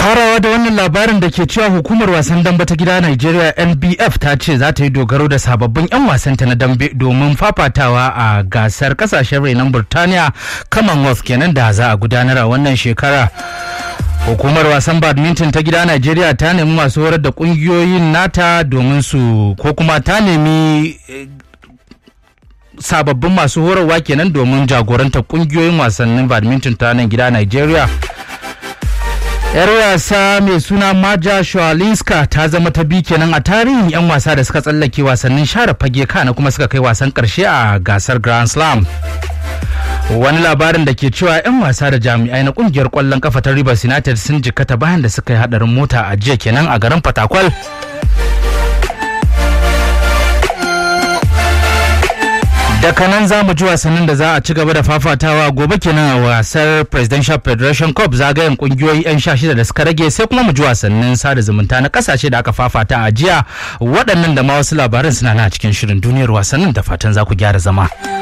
farawa da wannan labarin da ke cewa hukumar wasan dambe ta gida Nigeria NBF ta ce za ta yi dogaro da sababbin 'yan wasanta na dambe domin fafatawa a gasar kasashen renon Burtaniya Commonwealth kenan da za a gudanar a wannan shekara. Hukumar wasan badminton ta gida Najeriya ta nemi masu horar da kungiyoyin nata domin su ko kuma ta nemi sababbin masu horarwa kenan domin jagorantar kungiyoyin wasannin badminton ta nan gida Najeriya. yar wasa mai suna maja shawalinska ta zama ta bi kenan a tarihin 'yan wasa da suka tsallake wasannin share fage kana kuma suka kai wasan karshe a gasar grand slam wani labarin da ke cewa 'yan wasa da jami'ai na kungiyar kwallon kafa ta rivers united sun jikata bayan da suka yi hadarin mota a jiya kenan a garin fatakwal daga nan za mu ji wasannin da za a ci gaba da fafatawa gobe kenan a wasar presidential federation cup zagayen kungiyoyi 'yan sha shida da suka rage sai kuma mu ji wasannin sada zumunta na kasashe da aka fafata a jiya waɗannan da ma wasu labaran suna na cikin shirin duniyar wasannin da fatan za ku gyara zama.